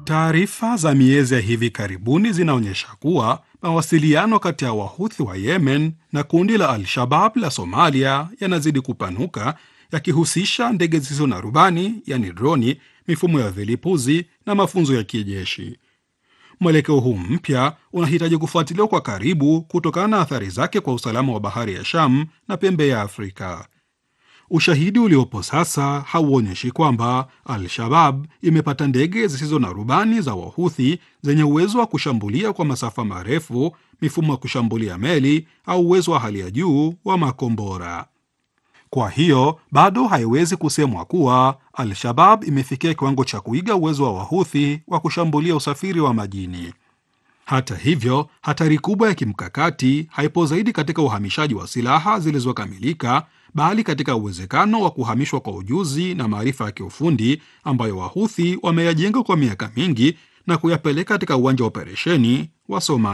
Taarifa za miezi ya hivi karibuni zinaonyesha kuwa mawasiliano kati ya Wahuthi wa Yemen na kundi la Al-Shabab la Somalia yanazidi kupanuka, yakihusisha ndege zisizo na rubani, yani droni, mifumo ya vilipuzi na mafunzo ya kijeshi. Mwelekeo huu mpya unahitaji kufuatiliwa kwa karibu kutokana na athari zake kwa usalama wa bahari ya Sham na pembe ya Afrika. Ushahidi uliopo sasa hauonyeshi kwamba Al-Shabab imepata ndege zisizo na rubani za Wahuthi zenye uwezo wa kushambulia kwa masafa marefu, mifumo ya kushambulia meli au uwezo wa hali ya juu wa makombora. Kwa hiyo bado haiwezi kusemwa kuwa Al-Shabab imefikia kiwango cha kuiga uwezo wa Wahuthi wa kushambulia usafiri wa majini. Hata hivyo, hatari kubwa ya kimkakati haipo zaidi katika uhamishaji wa silaha zilizokamilika, bali katika uwezekano wa kuhamishwa kwa ujuzi na maarifa ya kiufundi ambayo Wahuthi wameyajenga kwa miaka mingi na kuyapeleka katika uwanja wa operesheni wa Somalia.